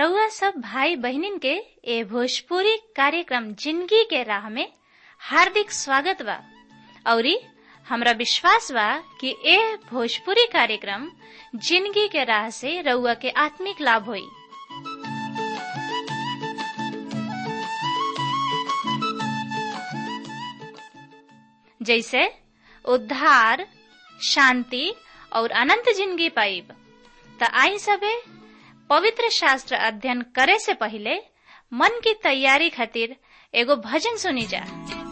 रउआ सब भाई बहिनीन के ए भोजपुरी कार्यक्रम जिंदगी के राह में हार्दिक स्वागत बा औरी हमरा विश्वास बा कि ए भोजपुरी कार्यक्रम जिंदगी के राह से रउआ के आत्मिक लाभ होई जैसे उद्धार शांति और अनंत जिंदगी पाइब त आई सबे पवित्र शास्त्र अध्ययन करे से पहले मन की तैयारी खातिर एगो भजन सुनी जा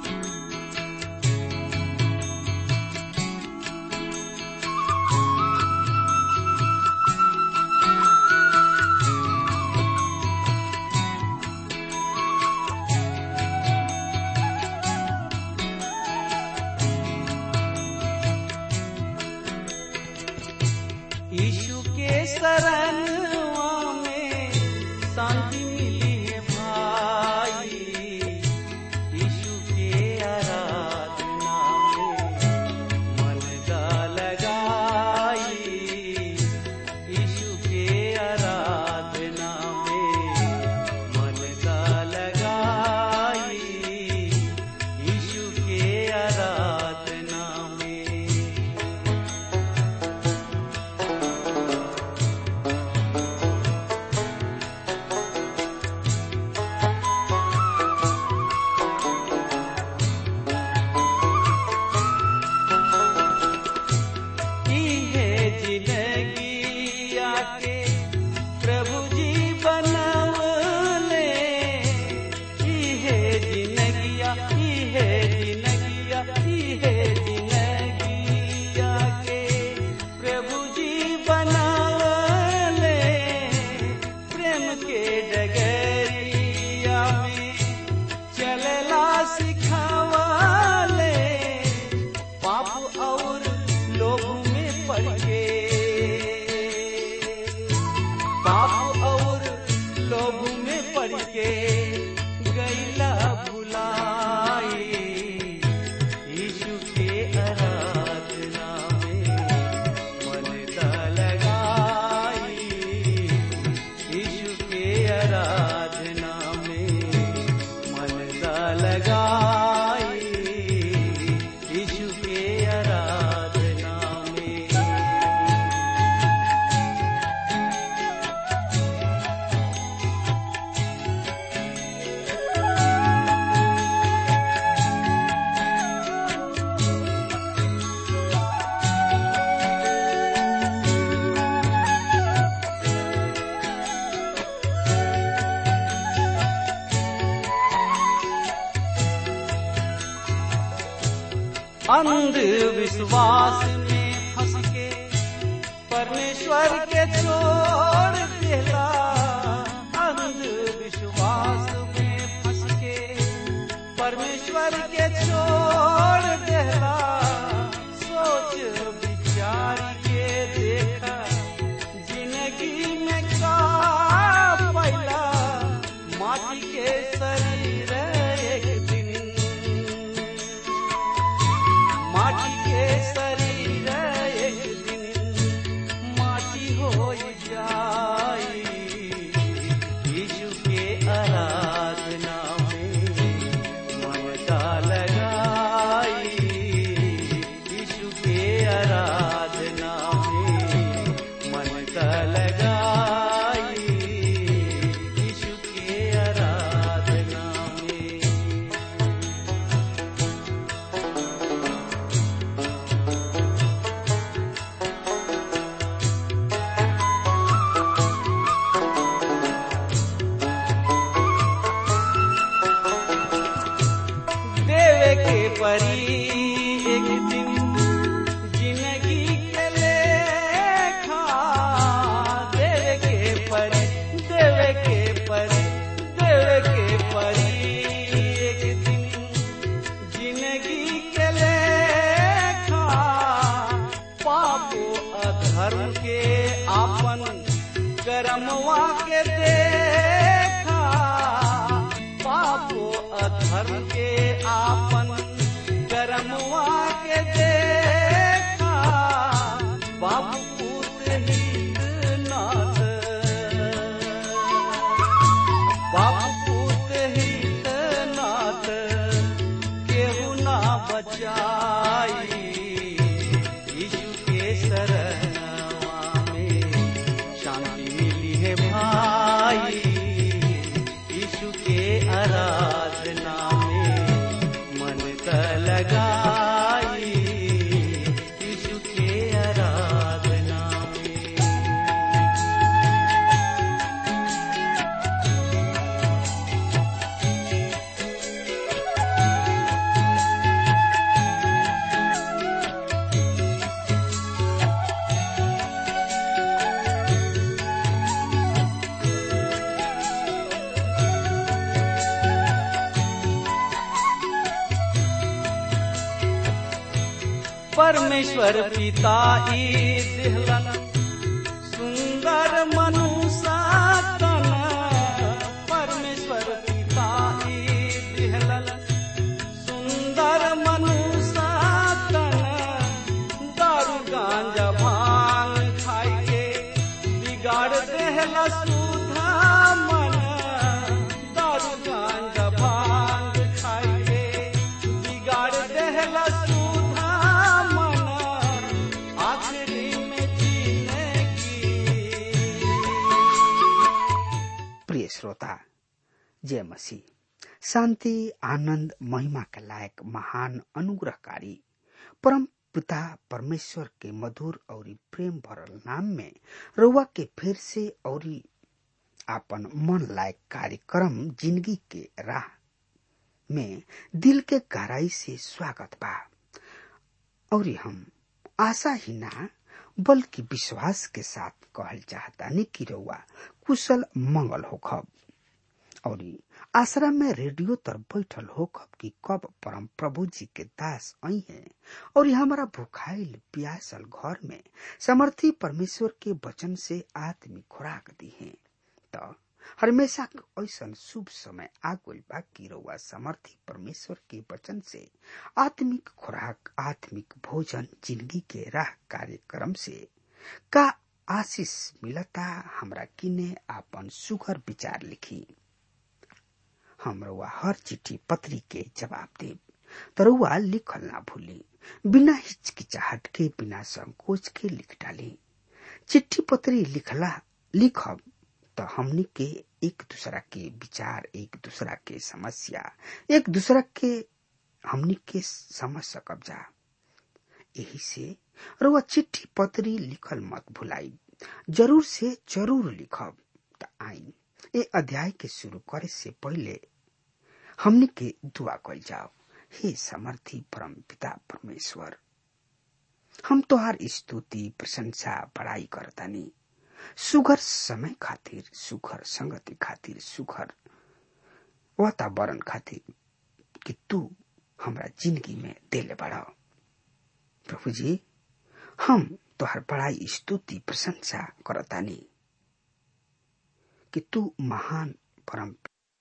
यीशु के शरणवा में शांति मिली है भाई यीशु के आराधना में मन का लगाई यीशु के आराधना में मन का लगाई यीशु के आराधना में की है जिंदगी आके प्रभु जी बनवले की है जिंदगिया की है जिंदगिया की है जिंदगी आके प्रभु जी बनवले प्रेम के डगरिया में चलला सिखावले पाप और लोभ में पड़ के पाप और लोभ में पड़ के गैला भुलाई यीशु के आराधना में मन दा लगाई यीशु के आराधना में मन दा लगाई यीशु के आराधना में अंधविश्वास में फंस के परमेश्वर के छोड़ देला अंधविश्वास में फंस के परमेश्वर के छोड़ देला सोच विचार के देखा जिंदगी में का पैला माटी के शरीर एक दिन माटी के शरीर एक दिन माटी हो जाई यीशु के आराधना में मन का लगाई यीशु के आराधना में मन का लगाई यीशु के आराधना में देवे के परी एक दिन जिंदगी के लेखा देवे के परी देवे के परी देवे के परी एक दिन जिंदगी के लेखा पापो अधर्म के आपन कर्मवा के देखा पापो अधर्म के आपन कर्मवा के देखा बाबू पूत हित नाथ आराधना में मन त लगाई यीशु के आराधना में परमेश्वर पिता ई दिहलन सुंदर मनुष्य तन परमेश्वर पिता ई दिहलन सुंदर मनुष्य तन दारू गांजा भांग खाई के बिगाड़ देहला सुधा मन दारू गांजा भांग खाई के बिगाड़ देहला सुधा मन आखिरी में जीने की प्रिय श्रोता जय मसीह शान्ति आनन्द महिमा के लायक महान अनुग्रहकारी परम पिता परमेश्वर के मधुर और प्रेम भरल नाम में रउआ के फिर से और आपन मन लायक कार्यक्रम जिंदगी के राह में दिल के गहराई से स्वागत बा और हम आशा ही ना बल्कि विश्वास के साथ कहल चाहतानी कि रउआ कुशल मंगल होखब और आश्रम में रेडियो तर बैठल होखब कि कब परम प्रभु जी के दास आई हैं और हमारा भूखाइल प्यासल घर में समर्थी परमेश्वर के वचन से आत्मिक खुराक दी है तो हमेशा ऐसा शुभ समय आगुल बा कि रउआ समर्थी परमेश्वर के वचन से आत्मिक खुराक आत्मिक भोजन जिंदगी के राह कार्यक्रम से का आशीष मिलता हमरा किने आपन सुघर विचार लिखी हम रउआ हर चिट्ठी पत्री के जवाब देब तरुआ लिखल ना भूली बिना हिचकिचाहट के बिना संकोच के लिख डाली चिट्ठी पत्री लिखला लिखब तो हमनी के एक दूसरा के विचार एक दूसरा के समस्या एक दूसरा के हमनी के समझ सकब जा यही से रुआ चिट्ठी पत्री लिखल मत भुलाई जरूर से जरूर लिखब त आई ए अध्याय के शुरू करे से पहले हमनी के दुआ कल जाओ हे समर्थी परम पिता परमेश्वर हम तोहार स्तुति प्रशंसा बड़ाई करतानी सुघर समय खातिर सुघर संगति खातिर सुघर वातावरण खातिर कि तू हमरा जिंदगी में देले बड़ा प्रभु जी हम तोहर बड़ाई स्तुति प्रशंसा करतानी कि तू महान परम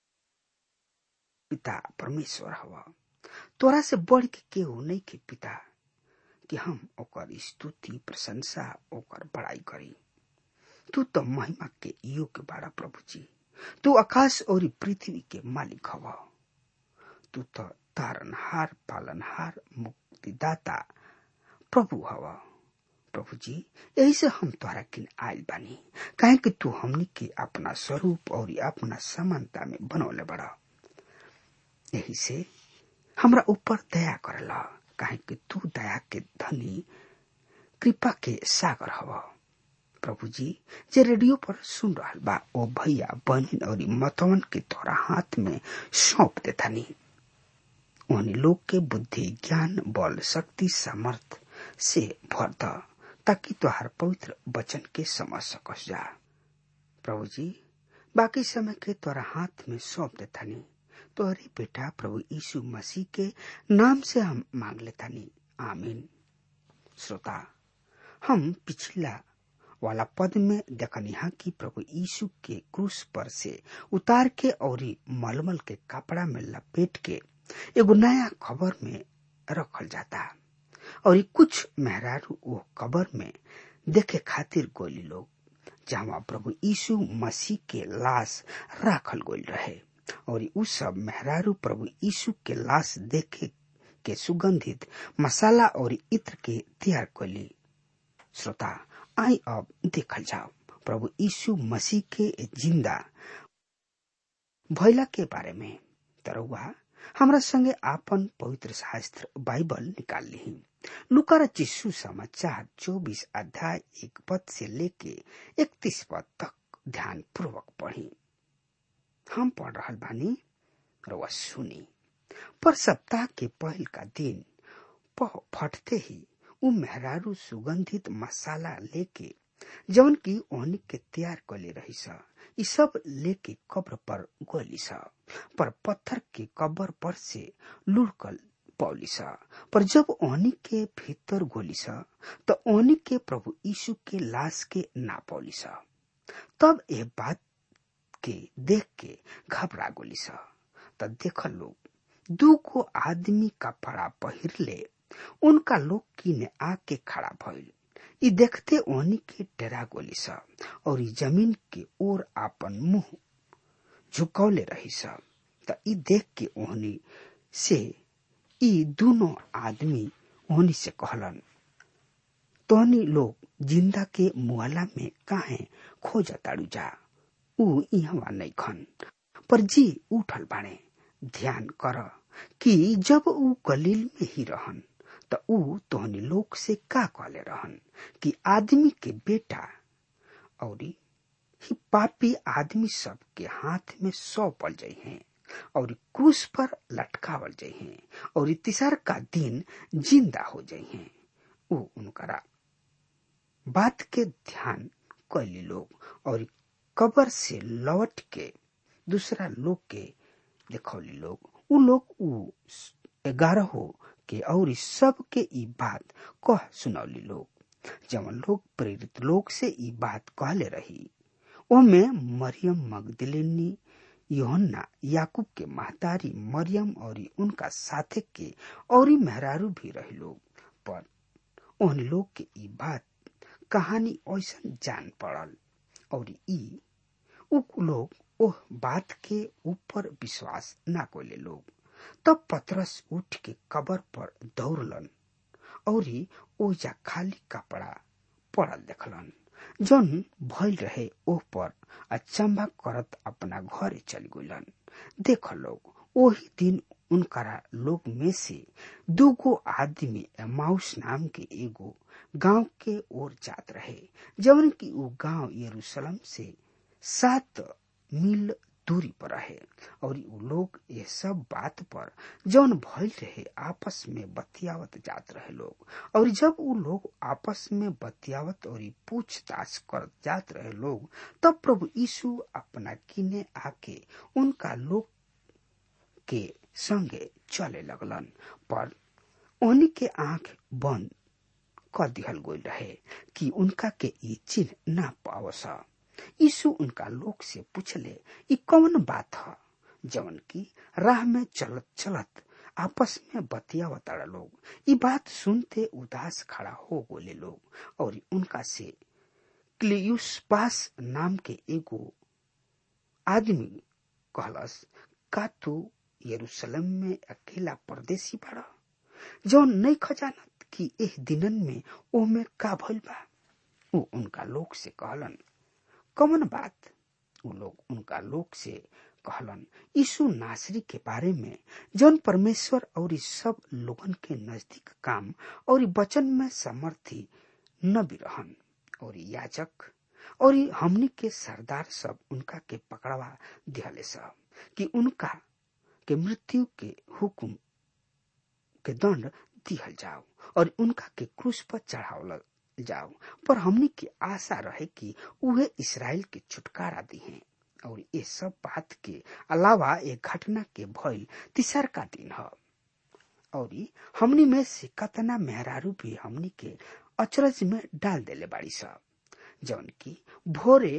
पिता परमेश्वर हवा तोरा से बढ़ के केहू नहीं के पिता कि हम ओकर स्तुति प्रशंसा ओकर बड़ाई करी तू तो महिमा के योग्य बाड़ा प्रभु जी तू आकाश और पृथ्वी के मालिक हवा तू तो तारनहार पालनहार मुक्तिदाता प्रभु हवा प्रभु जी यही से हम तोहरा किन आयल बानी काहे कि तू हमनी के अपना स्वरूप और अपना समानता में बनौले बड़ा यही से हमरा ऊपर दया करला काहे कि तू दया के धनी कृपा के सागर हवा प्रभु जी जे रेडियो पर सुन रहा बा ओ भैया बहन और मतवन के तोरा हाथ में सौंप देतानी उन लोग के बुद्धि ज्ञान बल शक्ति सामर्थ से भर द ताकि तोहार पवित्र वचन के समझ सकस जा प्रभु जी बाकी समय के तोरा हाथ में सौंप देतानी तोहरे बेटा प्रभु यीशु मसीह के नाम से हम मांग लेतानी आमीन श्रोता हम पिछला वाला पद में देखनिहा कि प्रभु यीशु के क्रूस पर से उतार के और मलमल के कपड़ा में लपेट के एगो नया खबर में रखल जाता और कुछ मेहरारू वो कबर में देखे खातिर गोली लोग जहाँ प्रभु यीशु मसीह के लाश राखल गोल रहे और उ सब मेहरारू प्रभु यीशु के लाश देखे के सुगंधित मसाला और इत्र के तैयार कली श्रोता आई अब देखल जाओ प्रभु यीशु मसीह के जिंदा भैला के बारे में तरौआ हमरा संगे आपन पवित्र शास्त्र बाइबल निकाल ली लुकार चिस्सू समाचार चौबीस अध्याय एक पद से लेके इकतीस पद तक ध्यान पूर्वक पढ़ी हम पढ़ रहा बानी रउआ सुनी पर सप्ताह के पहल का दिन पह फटते ही उ मेहरारू सुगंधित मसाला लेके जवन की ओहनी के तैयार कले रही सा ई सब लेके कब्र पर गोली सा पर पत्थर के कब्र पर से लुढ़कल पौली सा पर जब ओहनी के भीतर गोली सा तो ओहनी के प्रभु यीशु के लाश के ना पौली सा तब ये बात के देख के घबरा गोली सा त देख लोग दू को आदमी कपड़ा पहिरले उनका लोग किने आके खड़ा भइल ई देखते ओहनी के डरा गोली सा और ई जमीन के ओर आपन मुंह झुकौले रही सा त ई देख के ओहनी से ई दोनों आदमी ओहनी से कहलन तोहनी लोग जिंदा के मुआला में काहे खोजताड़ू जा ऊ इहवा नहीं खन पर जी उठल बाणे ध्यान कर कि जब ऊ गलील में ही रहन त ऊ तोहनी लोग से का कहले रहन कि आदमी के बेटा और ही पापी आदमी सब के हाथ में सौंपल जाइ हैं और क्रूस पर लटकावल जाइ हैं और तीसर का दिन जिंदा हो जाइ हैं ऊ उनकरा बात के ध्यान कैली लोग और कबर से लौट के दूसरा लोग के देखौली लोग उ लोग उ ग्यारह के और सब के ई बात कह सुनौली लोग जवन लोग प्रेरित लोग से ई बात कहले रही ओमे मरियम मगदलिनी योहन्ना याकूब के महतारी मरियम और उनका साथे के और मेहरारू भी रही लोग पर उन लोग के ई बात कहानी ऐसा जान पड़ल और ई उ लोग ओह बात के ऊपर विश्वास ना कोले लोग तब पतरस उठ के कबर पर दौड़लन और ओजा खाली कपड़ा पड़ल देखलन जौन भइल रहे ओह पर अचंभा करत अपना घरे चल गइलन देख लोग ओही दिन उनकरा लोग में से दूगो आदमी एमाउस नाम के एगो गांव के ओर जात रहे जवन की वो गांव यरूशलेम से सात मील दूरी पर रहे और उ लोग ये सब बात पर जौन भइल रहे आपस में बतियावत जात रहे लोग और जब उ लोग आपस में बतियावत और पूछताछ कर जात रहे लोग तब प्रभु यीशु अपना किने आके उनका लोग के संगे चले लगलन पर उन्हीं के आंख बंद कर दिहल गई रहे कि उनका के ई चिन्ह ना पावस यीशु उनका लोग से पूछले ई कौन बात है जवन की राह में चलत चलत आपस में बतियावताड़ा लोग ई बात सुनते उदास खड़ा हो गोले लोग और उनका से क्लियुस पास नाम के एगो आदमी कहलस का तू यरूशलेम में अकेला परदेसी बड़ा जौन नहीं खजानत कि एह दिनन में ओमे का भइल बा उ उनका लोग से कहलन कौन बात उ लोग उनका लोग से कहलन यीशु नासरी के बारे में जौन परमेश्वर और सब लोगन के नजदीक काम और वचन में समर्थी न भी रहन और याजक और हमनी के सरदार सब उनका के पकड़वा दिहले सब कि उनका के मृत्यु के हुक्म के दंड दिहल जाओ और उनका के क्रूस पर चढ़ावल जाओ पर हमनी की आशा रहे कि उहे इसराइल के छुटकारा दी हैं और ये सब बात के अलावा एक घटना के भइल तीसर का दिन है और हमनी में से कतना मेहरारू भी हमनी के अचरज में डाल देले बाड़ी सा जौन की भोरे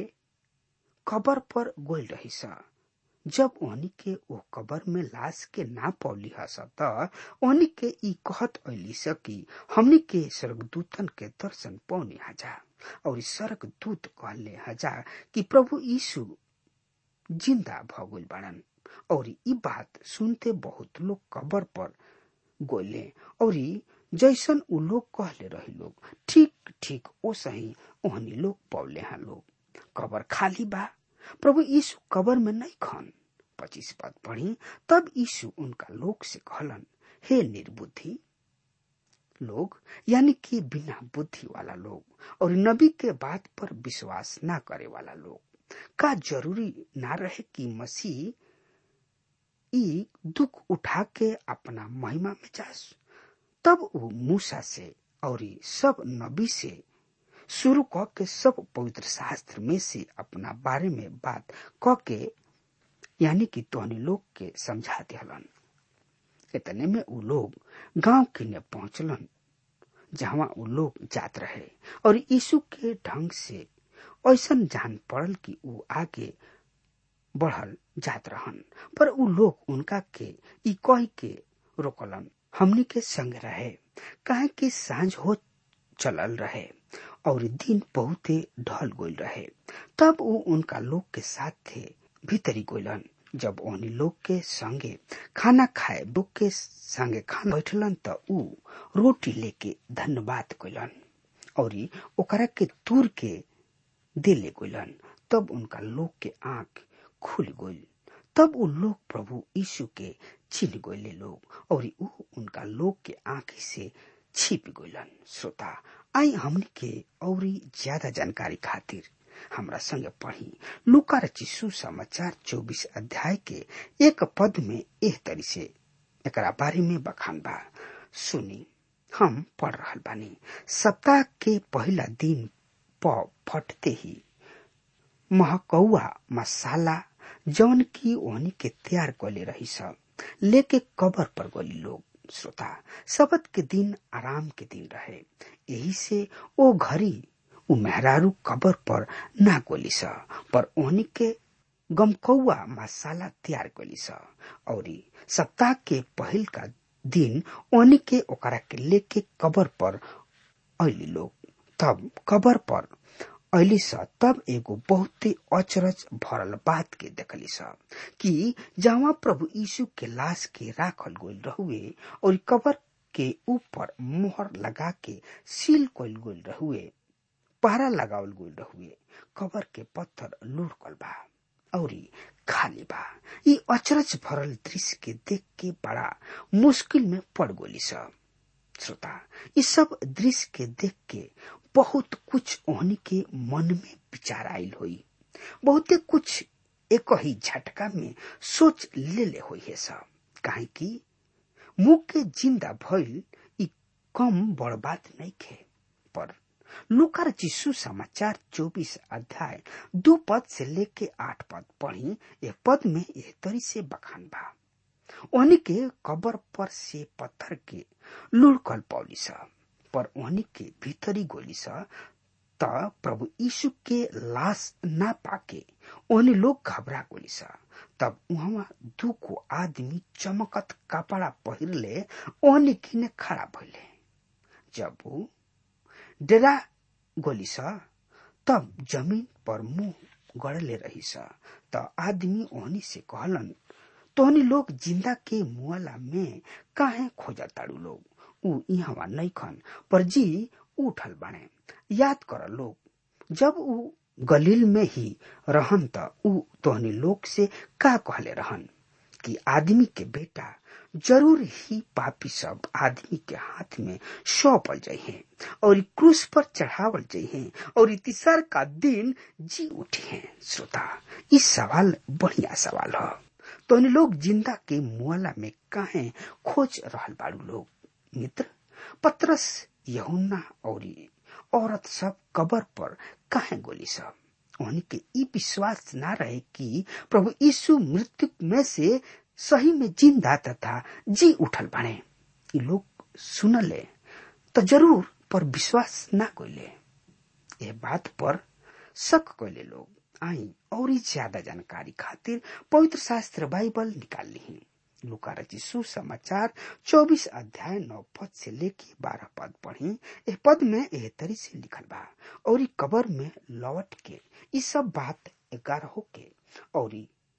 कबर पर गोल रही सा जब ओहनी के ओ कबर में लाश के ना पौली हस त ओहनी के ई कहत ऐली सकी हमनी के स्वर्गदूतन के दर्शन पौनी हजा और स्वर्ग दूत कहले हजा कि प्रभु यीशु जिंदा भगुल बाड़न और ई बात सुनते बहुत लोग कबर पर गोले और जैसन उ लोग कहले रही लोग ठीक ठीक ओ सही ओहनी लोग पौले हैं लोग कबर खाली बा प्रभु यीशु कबर में नहीं खन पच्चीस पद पढ़ी तब यीशु उनका लोग से कहलन हे निर्बुद्धि लोग यानी कि बिना बुद्धि वाला लोग और नबी के बात पर विश्वास ना करे वाला लोग का जरूरी ना रहे कि मसीह ई दुख उठा के अपना महिमा में जास तब वो मूसा से और सब नबी से शुरू क के सब पवित्र शास्त्र में से अपना बारे में बात क के यानी कि तोहनी लोग के समझा दिहलन इतने में उ लोग गांव किने पहुंचलन जहां उ लोग जात रहे और यीशु के ढंग से ऐसन जान पड़ल कि उ आगे बढ़ल जात रहन पर उ लोग उनका के ई कह के रोकलन हमनी के संग रहे काहे कि सांझ हो चलल रहे और दिन बहुते ढल गइल रहे तब उ उनका लोग के साथ थे भीतरी गोलन जब ओहनी लोग के संगे खाना खाए लोग के संगे खाना बैठलन त उ रोटी लेके धन्यवाद कइलन और ओकरा के तूर के देले गइलन तब उनका लोग के आंख खुल गइल तब उ लोग प्रभु यीशु के चिन गइले लोग और उ उनका लोग के आंख से छिप गइलन श्रोता आई हमनी के औरी ज्यादा जानकारी खातिर हमरा संगे पढ़ी लुका रचिसु समाचार चौबीस अध्याय के एक पद में एह तरी से एकरा बारे में बखान बा सुनी हम पढ़ रहल बानी सप्ताह के पहला दिन प फटते ही महकौआ मसाला जौन की ओहनी के तैयार कले रही सब लेके कबर पर गली लोग श्रोता शबद के दिन आराम के दिन रहे यही से ओ घड़ी उ मेहरारू कबर पर ना गोली स पर ओहनी के गमकौआ मसाला तैयार कली स और सप्ताह के पहल का दिन ओहनी के ओकरा के लेके कबर पर अली लोग तब कबर पर अली स तब एगो बहुते अचरज भरल बात के देखली स कि जहाँ प्रभु यीशु के लाश के राखल गइल रहुए और कबर के ऊपर मोहर लगा के सील कइल गइल रहुए पहरा लगावल गइल रहुए कबर के पत्थर लुढ़कल बा औरी खाली बा ई अचरज भरल दृश्य के देख के बड़ा मुश्किल में पड़ गोली स श्रोता ई सब दृश्य के देख के बहुत कुछ ओहनी के मन में विचार आयल होई बहुते कुछ एक ही झटका में सोच ले ले होई है सब काहे कि मुंह के जिंदा भइल ई कम बड़ बात नहीं खे पर लुकार जिसु समाचार चौबीस अध्याय दो पद से लेके आठ पद पढ़ी एक पद में यह तरी से बखान बा ओहनी के कबर पर से पत्थर के लुढ़कल पौली सा पर ओहनी के भीतरी गोली सा त प्रभु यीशु के लाश ना पाके ओहनी लोग घबरा गोली सा तब उहवा दू को आदमी चमकत कपड़ा पहिरले ओहनी किने खड़ा भइले जब वो डेरा गोली सा तब जमीन पर मुंह गड़ले रही सा त आदमी ओहनी से कहलन तोहनी लोग जिंदा के मुआला में काहे खोजा ताड़ू लोग ऊ इहवा नैखन पर जी उठल बाणे याद कर लोग जब ऊ गलील में ही रहन त ऊ तोहनी लोग से का कहले रहन कि आदमी के बेटा जरूर ही पापी सब आदमी के हाथ में सौंपल जाइए और क्रूस पर चढ़ावल जाइए और तीसर का दिन जी उठे हैं श्रोता इस सवाल बढ़िया सवाल है तो लोग जिंदा के मुआला में काहे खोज रहल बाड़ू लोग मित्र पत्रस यहुन्ना और औरत सब कबर पर काहे गोली सब उन्हीं के ई विश्वास ना रहे कि प्रभु यीशु मृत्यु में से सही में जिंदा तथा जी उठल बने ये लोग सुनले तो जरूर पर विश्वास ना कोइले ये बात पर शक कोइले लोग आई और ज्यादा जानकारी खातिर पवित्र शास्त्र बाइबल निकाल ली लुका रची सुसमाचार चौबीस अध्याय नौ पद से लेके बारह पद पढ़ी एह पद में एह तरी से लिखल बा और कबर में लौट के ये सब बात ग्यारह के और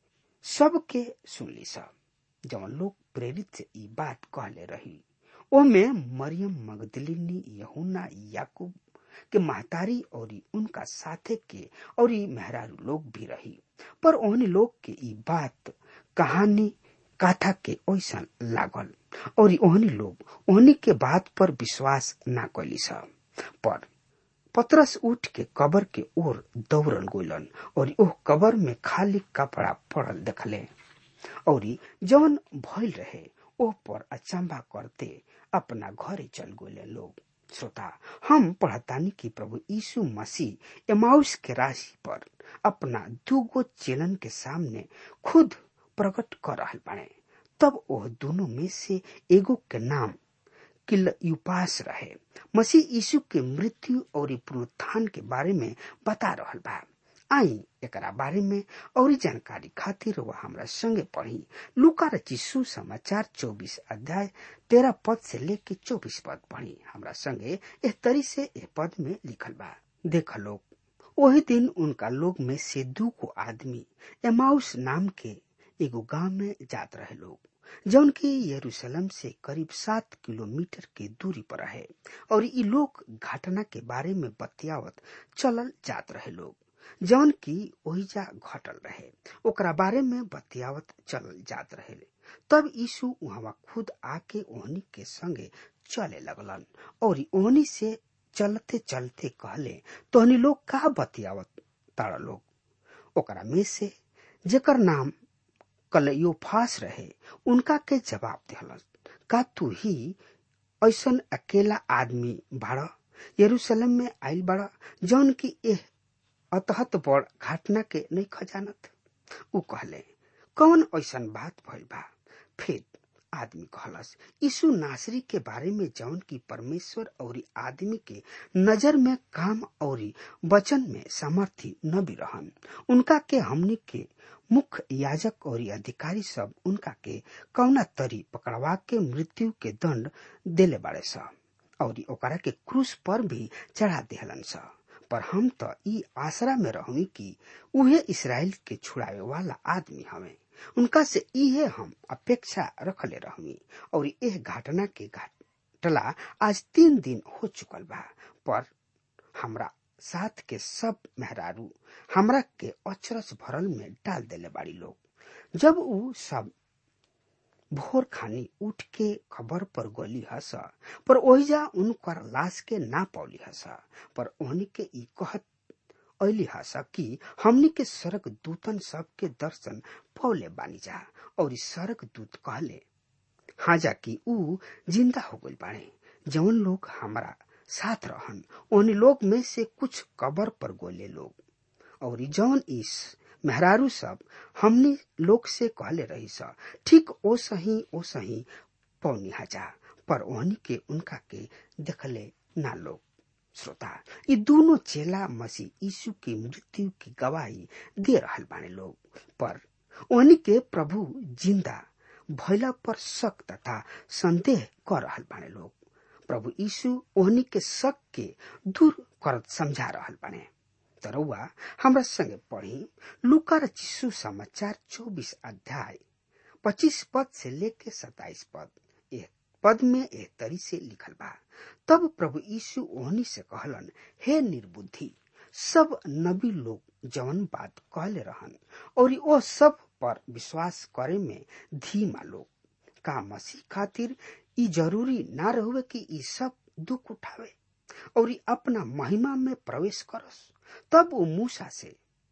सबके सुनली सब जवन लोग प्रेरित से ई बात कहले रही ओमे मरियम मगदलिनी यहुना याकूब के महतारी और उनका साथे के और मेहरारू लोग भी रही पर ओहन लोग के ई बात कहानी कथा के ऐसा लागल और ओहनी लोग ओहनी के बात पर विश्वास ना कैली सब पर पतरस उठ के कबर के ओर दौड़ल गोलन और ओह कबर में खाली कपड़ा पड़ल देखले और जवन भइल रहे ओह पर अचंबा करते अपना घरे चल गोले लोग श्रोता हम पढ़तानी कि प्रभु यीशु मसीह एमाउस के राशि पर अपना दूगो चेलन के सामने खुद प्रकट कर रहल बने तब वह दोनों में से एगो के नाम किलयुपास रहे मसीह यीशु के मृत्यु और पुनरुत्थान के बारे में बता रहल बा आई एकरा बारे में और जानकारी खातिर वह हमरा संगे पढ़ी लुका रचिसु समाचार 24 अध्याय तेरह पद से लेके 24 पद पढ़ी हमरा संगे एह तरी से एह पद में लिखल बा देख लोग वही दिन उनका लोग में से दू को आदमी एमाउस नाम के एगो गांव में जात रहे लोग जौन की यरूशलेम से करीब सात किलोमीटर के दूरी पर है और ये लोग घटना के बारे में बतियावत चलल जात रहे लोग जौन की ओहिजा घटल रहे ओकरा बारे में बतियावत चलल जात रहे तब यीशु वहां खुद आके ओहनी के संगे चले लगलन और ओहनी से चलते चलते कहले तोहनी लोग का बतियावत तारा लोग ओकरा में से जेकर नाम कलयोफास रहे उनका के जवाब दिहलन का तू ही ऐसन अकेला आदमी बाड़ यरूशलेम में आयल बड़ा जौन की एह अतहत बड़ घटना के नहीं खजानत उ कहले कौन ऐसन बात भइल बा फिर आदमी कहलस यीशु नासरी के बारे में जौन की परमेश्वर और आदमी के नजर में काम और वचन में सामर्थी न भी रहन उनका के हमनी के मुख्य याजक और अधिकारी सब उनका के कौना तरी पकड़वा के मृत्यु के दंड देले बाड़े स और ओकरा के क्रूस पर भी चढ़ा देहलन स पर हम तो ई आसरा में रहूं कि उहे इसराइल के छुड़ावे वाला आदमी हमें उनका से इहे हम अपेक्षा रखले रहमी और यह घटना के घटला आज तीन दिन हो चुकल बा पर हमरा साथ के सब मेहरारू हमरा के अचरस भरल में डाल देले बाड़ी लोग जब उ सब भोर खानी उठ के खबर पर गोली हस पर ओहिजा उनकर लाश के ना पौली हस पर ओहनी के ई कहत ऐली हस कि हमनी के स्वर्ग दूतन सब के दर्शन पौले बानी जा और इस स्वर्ग दूत कहले हाँ जा कि ऊ जिंदा हो गई बाड़े जवन लोग हमारा साथ रहन उन लोग में से कुछ कबर पर गोले लोग और जौन इस मेहरारू सब हमने लोग से कहले रही सा ठीक ओ सही ओ सही पौनी हजा पर ओहनी के उनका के देखले ना लोग श्रोता ये दोनों चेला मसीह यीशु की मृत्यु की गवाही दे रहल बाने लोग पर ओहनी के प्रभु जिंदा भैला पर शक तथा संदेह कर रहल बाने लोग प्रभु यीशु ओहनी के शक के दूर करत समझा रहल बाने तरौआ हमरा संगे पढ़ी लुका चिसु समाचार चौबीस अध्याय पच्चीस पद से लेके सताइस पद एक पद में एक तरी से लिखल बा तब प्रभु यीशु ओहनी से कहलन हे निर्बुद्धि सब नबी लोग जवन बात कहले रहन और ओ सब पर विश्वास करे में धीमा लोग का मसीह खातिर ई जरूरी ना रहुए कि ई सब दुख उठावे और ई अपना महिमा में प्रवेश करस तब वो मूसा से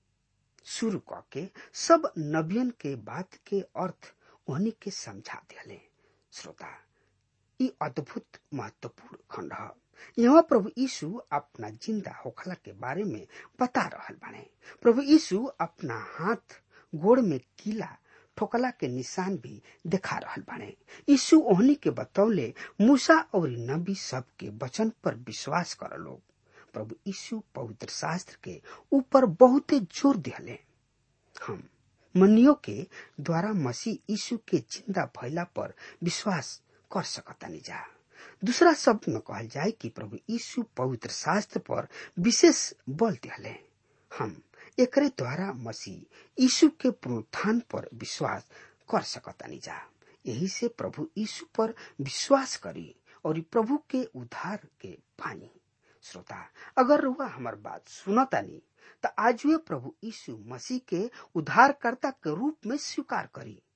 शुरू करके सब नबियन के बात के अर्थ उन्हीं के समझा दिले श्रोता ई अद्भुत महत्वपूर्ण खंड है यहाँ प्रभु यीशु अपना जिंदा होखला के बारे में बता रहल बाने प्रभु यीशु अपना हाथ गोड़ में कीला ठोकला के निशान भी दिखा रहल बाने यीशु ओहनी के बतौले मूसा और नबी सब के वचन पर विश्वास कर लोग प्रभु यीशु पवित्र शास्त्र के ऊपर बहुत जोर दिले हम मनियो के द्वारा मसीह यीशु के जिंदा भैला पर विश्वास कर सकतानी जा दूसरा शब्द में कहल जाए कि प्रभु यीशु पवित्र शास्त्र पर विशेष बल दिले हम एकरे द्वारा मसीह यीशु के पुनरुत्थान पर विश्वास कर सकतानी जा यही से प्रभु यीशु पर विश्वास करी और प्रभु के उद्धार के पानी श्रोता अगर रुआ हमार बात सुनतानी तो आज वे प्रभु यीशु मसीह के उद्धारकर्ता के रूप में स्वीकार करी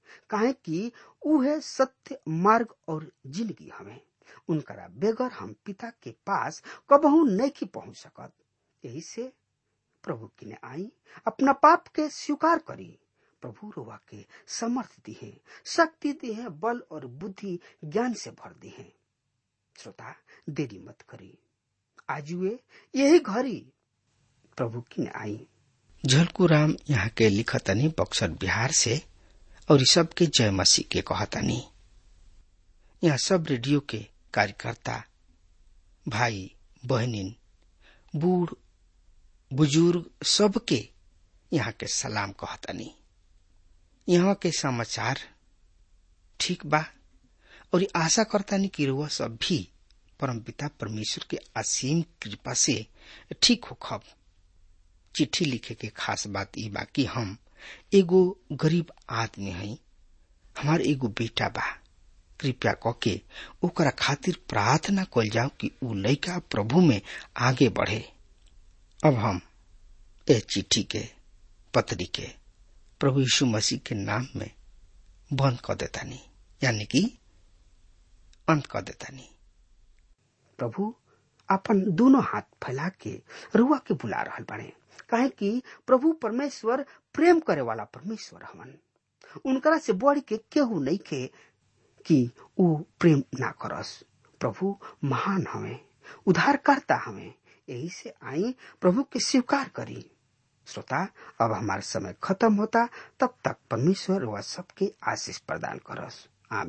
काहे कि उहे सत्य मार्ग और जिंदगी हमें उनकरा बेगर हम पिता के पास कबहू नहीं पहुंच सकत यही से प्रभु किने आई अपना पाप के स्वीकार करी प्रभु रोवा के समर्थ दिहे शक्ति दिहे बल और बुद्धि ज्ञान से भर दिहे श्रोता देरी मत करी आजुए यही घड़ी प्रभु किने आई झलकू राम यहाँ के लिखतनी बक्सर बिहार से और सबके जय मसीह के कहतनी यहाँ सब रेडियो के कार्यकर्ता भाई बहनिन बूढ़ बुजुर्ग सबके यहाँ के सलाम कहतनी यहाँ के समाचार ठीक बा और आशा करतानी कि रुआ सब भी परम पिता परमेश्वर के असीम कृपा से ठीक हो खब चिट्ठी लिखे के खास बात ई बा कि हम एगो गरीब आदमी हई हमार एगो बेटा बा कृपया कके ओकरा खातिर प्रार्थना कल जाओ कि उ लड़का प्रभु में आगे बढ़े अब हम ए चिट्ठी के पत्री के प्रभु यीशु मसीह के नाम में बंद कर देतानी यानी कि अंत कर देतानी प्रभु अपन दोनों हाथ फैला के रुआ के बुला रहल बने काहे कि प्रभु परमेश्वर प्रेम करे वाला परमेश्वर हवन उनकरा से बढ़ के केहू नहीं के कि ऊ प्रेम ना करस प्रभु महान हवे उद्धारकर्ता हवे यही से आई प्रभु के स्वीकार करी श्रोता अब हमारा समय खत्म होता तब तक परमेश्वर वह सबके आशीष प्रदान करस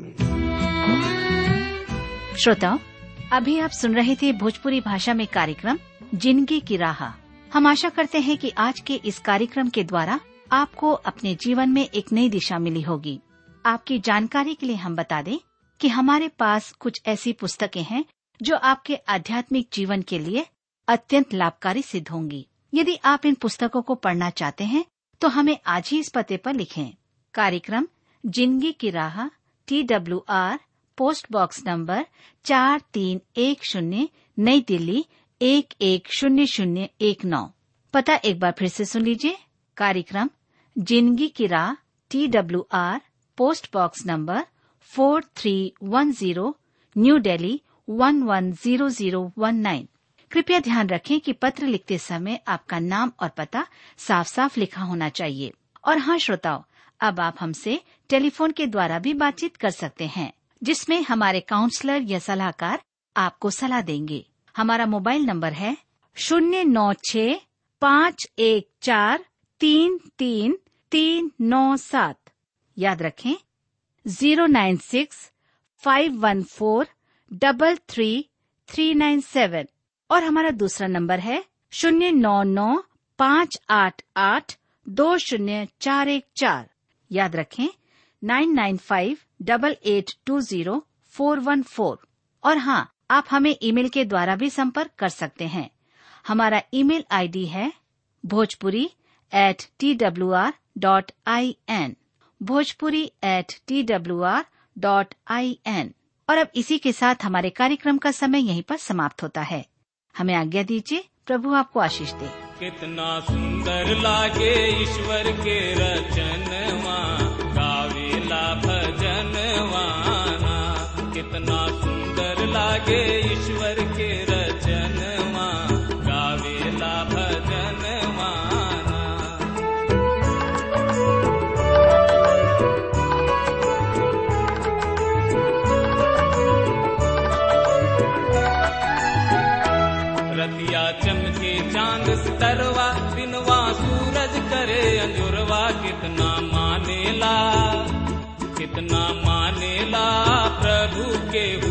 आमीन श्रोताओं अभी आप सुन रहे थे भोजपुरी भाषा में कार्यक्रम जिंदगी की राह हम आशा करते हैं कि आज के इस कार्यक्रम के द्वारा आपको अपने जीवन में एक नई दिशा मिली होगी आपकी जानकारी के लिए हम बता दें कि हमारे पास कुछ ऐसी पुस्तकें हैं जो आपके आध्यात्मिक जीवन के लिए अत्यंत लाभकारी सिद्ध होंगी यदि आप इन पुस्तकों को पढ़ना चाहते हैं तो हमें आज ही इस पते पर लिखें कार्यक्रम जिंदगी की राह T W R post box number चार तीन एक शून्य नई दिल्ली एक एक शून्य शून्य एक नौ पता एक बार फिर से सुन लीजिए कार्यक्रम जिंदगी की राह T W R post box number four three one zero new Delhi one one zero zero one nine कृपया ध्यान रखें कि पत्र लिखते समय आपका नाम और पता साफ साफ लिखा होना चाहिए और हाँ श्रोताओं अब आप हमसे टेलीफोन के द्वारा भी बातचीत कर सकते हैं जिसमें हमारे काउंसलर या सलाहकार आपको सलाह देंगे हमारा मोबाइल नंबर है शून्य नौ छ पाँच एक चार तीन तीन तीन नौ सात याद रखें zero nine six five one four double three three nine seven और हमारा दूसरा नंबर है शून्य नौ नौ पाँच आठ आठ दो शून्य चार एक चार याद रखें nine nine five double eight two zero four one four और हाँ आप हमें ईमेल के द्वारा भी संपर्क कर सकते हैं हमारा ईमेल आईडी है Bhojpuri at T W R dot I N Bhojpuri at T W R dot I N और अब इसी के साथ हमारे कार्यक्रम का समय यहीं पर समाप्त होता है हमें आज्ञा दीजिए प्रभु आपको आशीष दे कितना सुंदर लागे ईश्वर के रचनवा गावेला भजनवाना कितना सुंदर लागे ईश्वर के रचनवा गावेला भजनवाना रतिया चमके चांद सितरवा दिनवा सूरज करे अंजुरवा कितना मानेला कितना मानेला प्रभु के